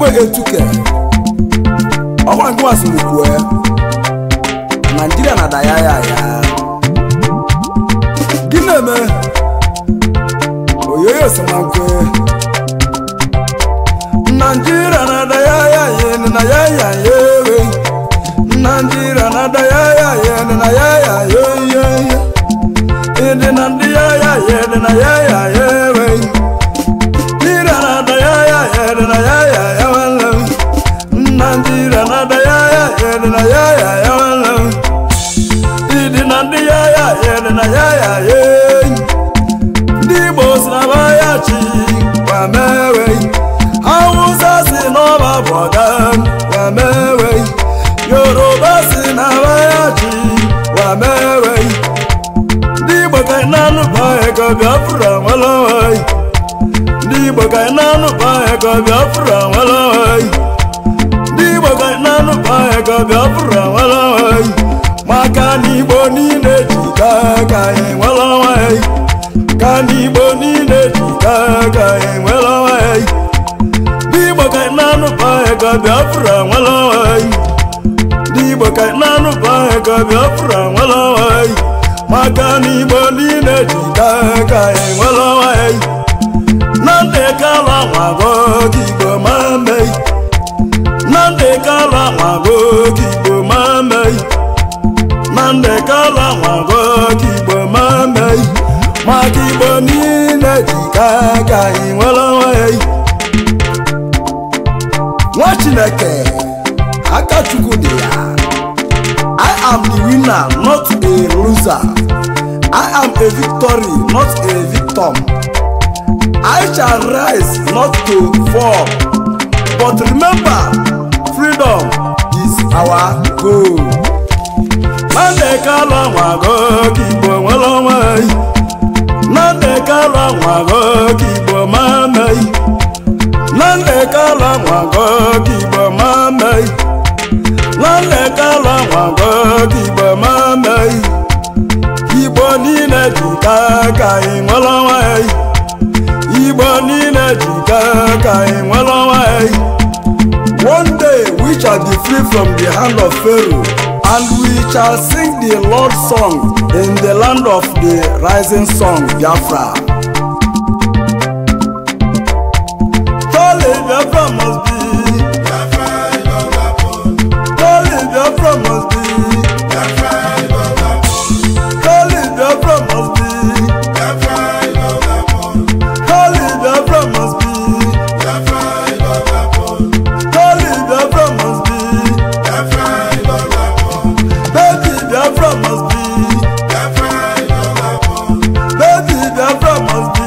igwe etuke ọkwa nke masịrị naijiria na daya ya ya gị na-eme oyoyo semankwe naijiria na daya ya ya na ya ya ya ewe naijiria na daya ya ya na ya ya ya ya ịdị na ndị ya ya ya dị na ya ya ya ewe Naijiria na daya ya ya dị na ya ya ya nwanne m Naijiria na daya ya ya dị na ya ya ya nwanne m ịdị na ndị ya ya ya dị na ya ya ya ndị Igbo si na ba ya chi wa mewe Hausa si n'ọba bụ ọga wa mewe Yoruba si na ba ya chi wa mewe ndị Igbo ka ị na-anụba ego Biafra nwere onwe ndị Igbo ka ị na-anụba ego Biafra nwere onwe ndị Igbo ka ị na-anụba ego Biafra nwere onwe maka na Igbo niile ji ka ka anyị nwere onwe ka na Igbo niile ji ka ka anyị nwere onwe ndị Igbo ka ị na-anụba ego Biafra nwere onwe ndị Igbo ka ị na-anụba ego Biafra nwere onwe maka na Igbo niile ji ka ka anyị nwere onwe Nnamdị Kanu nwago ka Igbo ma mee Nnamdị Kanu nwago ka Igbo ma mee Nnamdị Kanu nwago ka Igbo ma mee maka Igbo niile ji ka ka anyị nwere onwe nwa Chineke aka Chukwu dị ya I am the winner not a loser I am a victory not a victim I shall rise not to fall. But remember, freedom is our goal. Nnamdị Kanu nwago ka Igbo nwere onwe Nnamdị Kanu nwago ka Igbo ma mee Nnamdị Kanu nwago ka Igbo ma mee Nnamdị Kanu nwago ka Igbo ma mee Igbo niile ji ka ka anyị nwere onwe Igbo niile ji ka ka anyị nwere onwe One day we shall be free from the hand of Pharaoh and we shall sing the Lord's song in the land of the rising sun Biafra. Surely Biafra must be, surely Biafra must be, surely Biafra must be, surely Biafra must be, surely Biafra must be, baby Biafra must be, baby Biafra must be.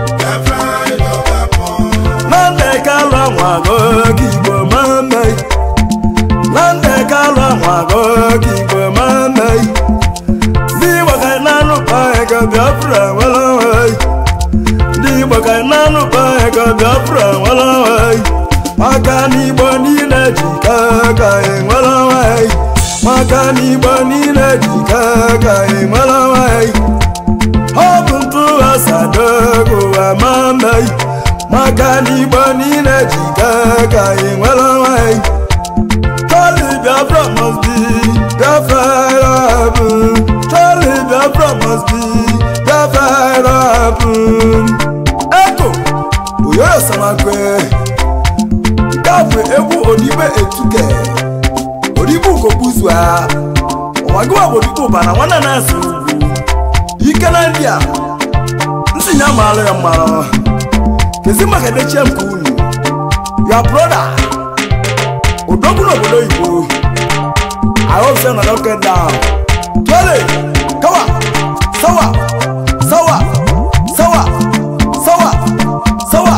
Nnamdị Kanu nwago ka Igbo ma mee Nnamdị Kanu nwago ka Igbo ma mee ndị Igbo ka ị na-anụba ego Biafra nwere onwe ndị Igbo ka ị na-anụba ego Biafra nwere onwe maka na Igbo niile ji ka ka ị nwere onwe maka na Igbo niile ji ka ka ị nwere onwe ọ bụ ntụghasado ụwa ma mee maka na Igbo niile ji ka ka ị nwere onwe Surely Biafra must be Biafra bụ Surely Biafra must be Biafra bụ Eko Oyoyo Samakwe nke a bụ egwu Odibe Etuke Odibe Ugobuzua Ọwagịwa bụ Odibe Ụbana nwanne na-ese ugwu Ike na ndị a nsi ya maalụ ya mmalụ kezi maka edechie nke unu your brother odogwu n'obodo oyibo i hope say na don get down tole kawa sawa sawa sawa sawa sawa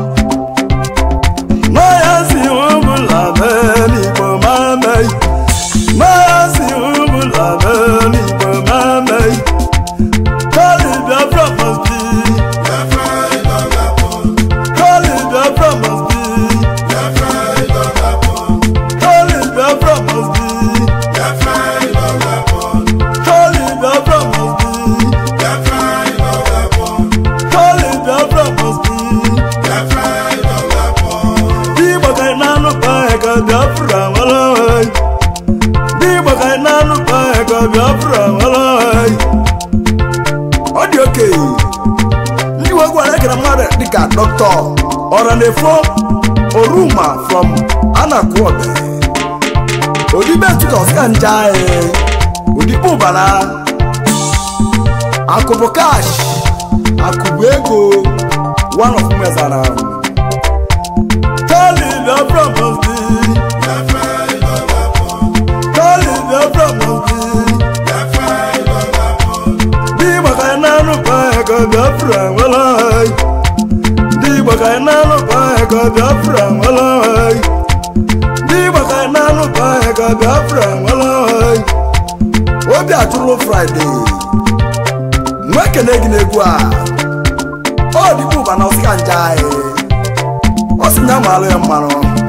mayazi ụmụla n'igbo ma mee mayazi ụmụla n'igbo ma mee tole biafra must be tole biafra must be tole biafra must be tole biafra must be biafra nwere onwe ndị igbo ka anyị na-anụkwa ego biafra nwere onwe ọ dị oke ndị igbo gwara ekere mmadụ dịka dọkịta ọranefo oruma from anakwuobe odibetuka ọsịka nje anyị odigbo ụbara akụbụ kash akụbụ ego one of mezara Tali Biafra must be Tali Biafra must be Dị maka ị na-anụkwa ego Biafra nwere anyị Dị maka ị na-anụkwa ego Biafra nwere anyị Dị maka ị na-anụkwa ego Biafra nwere anyị Obi atụrụ Fraịde nwa ekene gị n'egwu a ọ dịkwa ụba na ọsịka nje anyị ọ sị nya maalụ ya mmanụ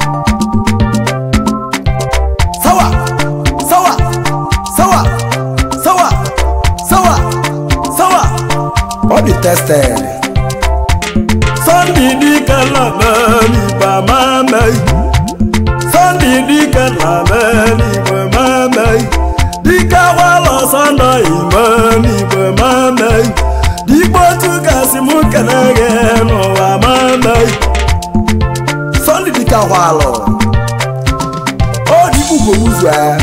sawa sawa sawa sawa sawa sawa ọ dị tested Sunday dike na meli ba mamei Sunday dike na meli ba mamei dike wala Sunday imani ba mamei Digbo tukasi mụ kenege n'ụwa mamei Sunday dike ahwalụ ọ dịkwa ugbo ụzọ ya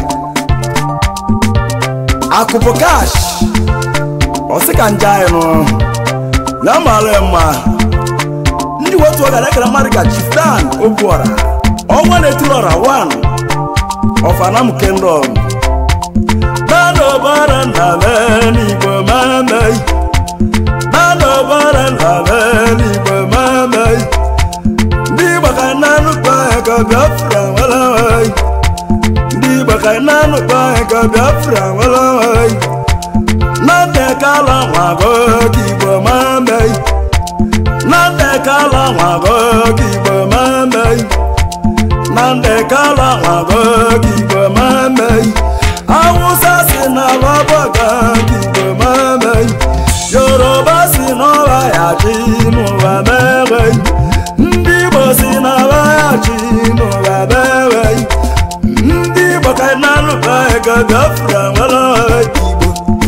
akụpụ kash ọ sị ka nje anyị nụ ya mara ya mma ndị otu ọgara ekere mmadụ ka chiftan obuọra ọnwa na-etiri ọra 1 of anam kingdom nanobara na n'igbo mamei nanobara na n'igbo mamei ndị igbo ka na-anụkwa ego biafra nwere nwanyị ndị igbo ka na-anụkwa ego biafra nwere nwanyị na ndekala nwago ka igbo mamei na ndekala nwago ka igbo mamei na ndekala nwago ka igbo mamei awụsa si na babaga ka igbo mamei yoruba si n'ọba ya ji n'ụwa meghei ndị igbo si na ba ya ji n'ụwa meghei ndị igbo ka na-anụba ego biafra nwere igbo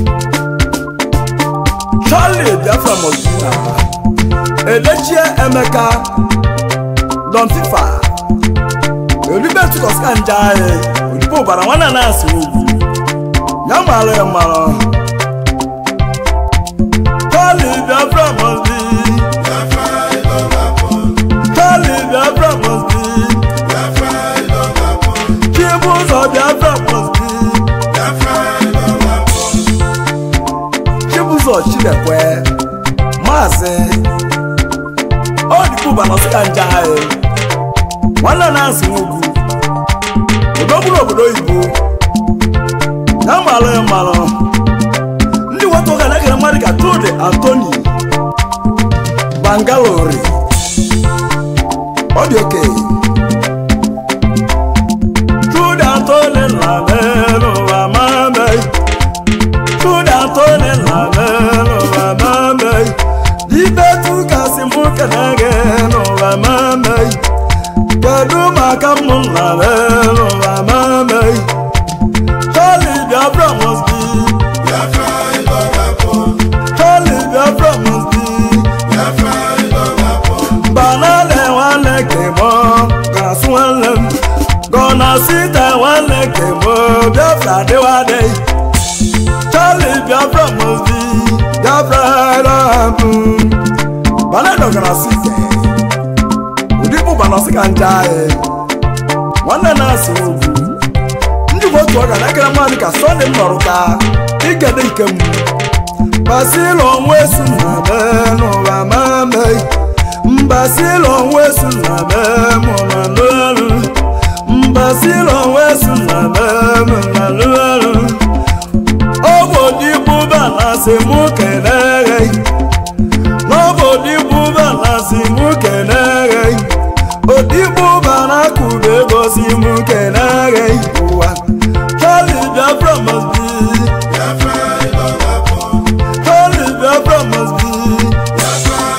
charlie biafra mozina edechie emeka don fifa olibetukọska nje anyị odibo ụbara nwanne na-asị ugwu ya mara ya mara charlie biafra mozi charlie biafra mozi chibụzọ biafra mozi chibụzọ chidekwe maazị ọ dịkwa ụba na ọsịka nje anyị nwanne na-asị ugwu odogburu obodo oyibo ya mara ya mara ndị nwata ụka na-ekere mmadụ ka trude antoni bangalore ọ dị oke trude antoni na n'ụwa mamei trude antoni na n'ụwa mamei dibetu kasị mụ kenege n'ụwa mamei kedu maka mụ na n'ụwa mamei Charlie Biafra must be Charlie Biafra must be banana nwanne kemo gasụ nwanne m gọna sita nwanne kemo Biafra dịwadị Charlie Biafra must be Biafra rabụ banana gọna sita ụdị bụ banọsị ka nje anyị nwanne na-asị ugwu ndị bụ otu ọga na-ekere mmadụ ka sọnde m nọrụ ka ikede ike m basịlụ onwe su na be n'ụwa mamei mbasịlụ onwe su na be mụ na lụrụ mbasịlụ onwe su na be mụ na lụrụ obodigbuba na asị mụ keneghe n'obodigbuba na asị mụ keneghe odigbuba na akụba ego si mụ keneghe ụwa Charlie Biafra must be Charlie Biafra must be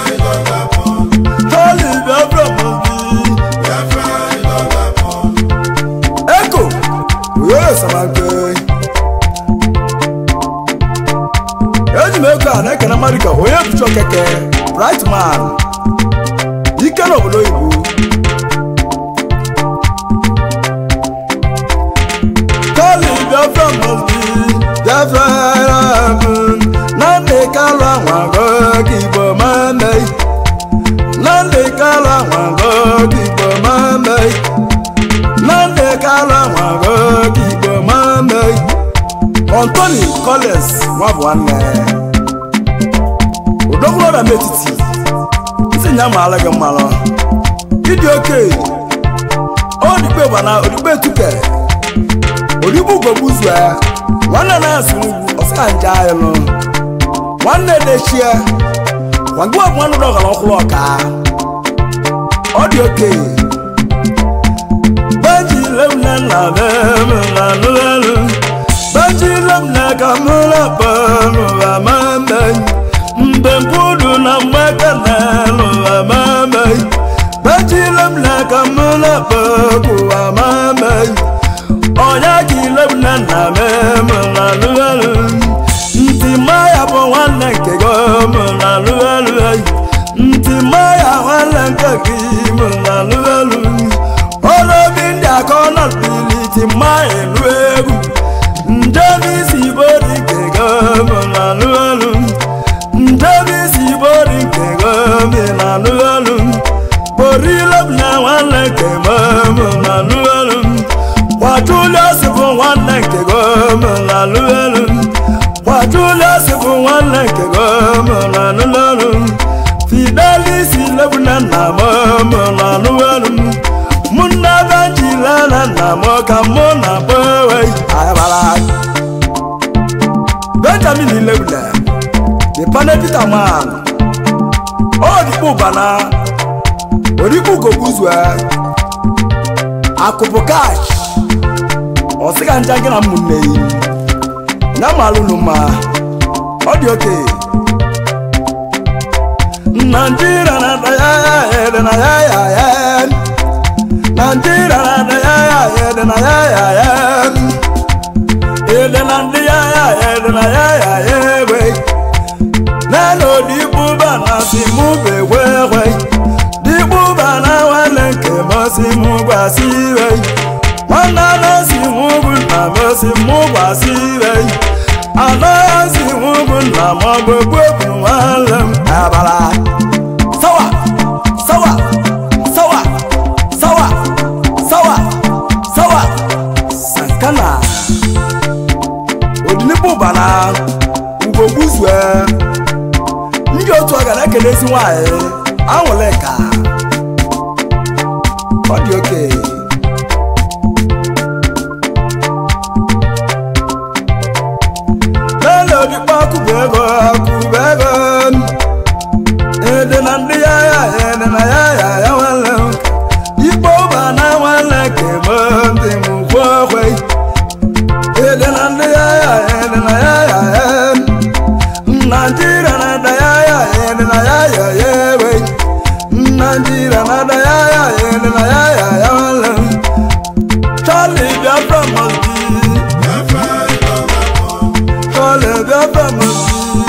Charlie Biafra must be kala nwago igbo mame nnamdị kala nwago igbo mame Anthony Collins nwa bụ nwanne odogwuroda m etiti nsị nya maala gị mmalụ ịdị oke odigbe gbana odigbe tuke odigbo ugogbuzue nwanne na-asụ ugwu ọsịka nje ayịlụ nwanne dechie gwagwa bụ nwanne dọgara ọkwụrụ ọka ọ dị oke Banji lemna na bemu na nulelu Banji lemna kamula bemu wa mame Mbe mpudu na mweka nelu wa mame Banji lemna kamula bemu wa mame Onyaki lemna na bemu na nulelu Nti maya po wane nke gomu na nulelu Nti maya wane nke gimu na nulelu olobi ndị akọna biliti ma elu egwu njemisi bori nke gomi na lụelu njemisi bori nke gomi na lụelu borilob na nwanne nke gomi na lụelu kwajulios bụ nwanne nke gomi na lụelu kwajulios bụ nwanne nke gomi na lụelu fidelis lebuna nna momo na lụelu muna banjila na nna m ka mụ na gbewe ayabara benjamin lebule the pane peter man odikpu bana odikpu gobuzue akụpụ kash ọsịga nja gị na ụmụnne yi ya malụ n'ụma ọ dị oke naijiria na daya ede na ya ya ya Nigeria na ndị ya ya ya dị na ya ya ya Ede na ndị ya ya ya dị na ya ya ya egbe Nene odikpuba na si mụ begwe egwe Dikpuba na nwanne nke m si mụ gwasị iwe Nwanne na si mụ bụ nna m si mụ gwasị iwe Anọ ya si mụ bụ nna m gbegbu bụ nwanne m abala Sawa! Sawa! Sawa! sawa sawa sawa sankana odinigbo bana ugogbuzue ndị otu ọ ga na-ekelezi nwanyị anwụle ka ọ dị oke lele odikpo akụba ego akụba ego ede na ndị ya ya ede na ya ya ya nwanne m igbo ba na nwanne kemo ndị m kwokwe ede na ndị ya ya ede na ya ya ya naijiria na da ya ya ede na ya ya ya ewe naijiria na da ya ya ede na ya ya ya nwanne m Charlie Biafra must be Charlie Biafra must be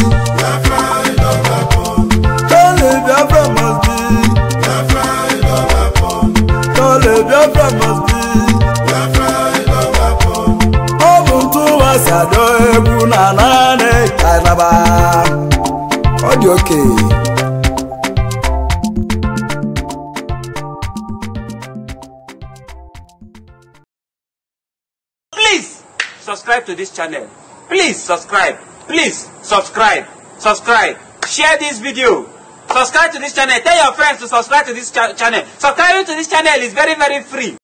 Charlie Biafra must be Charlie Biafra must be ọ bụ ntụwa si adọ egwu na naanị kainaba ọ dị oke Please subscribe to this channel. Please subscribe. Please subscribe. Subscribe. Share this video. Subscribe to this channel. Tell your friends to subscribe to this cha- channel. Subscribing to this channel is very, very free.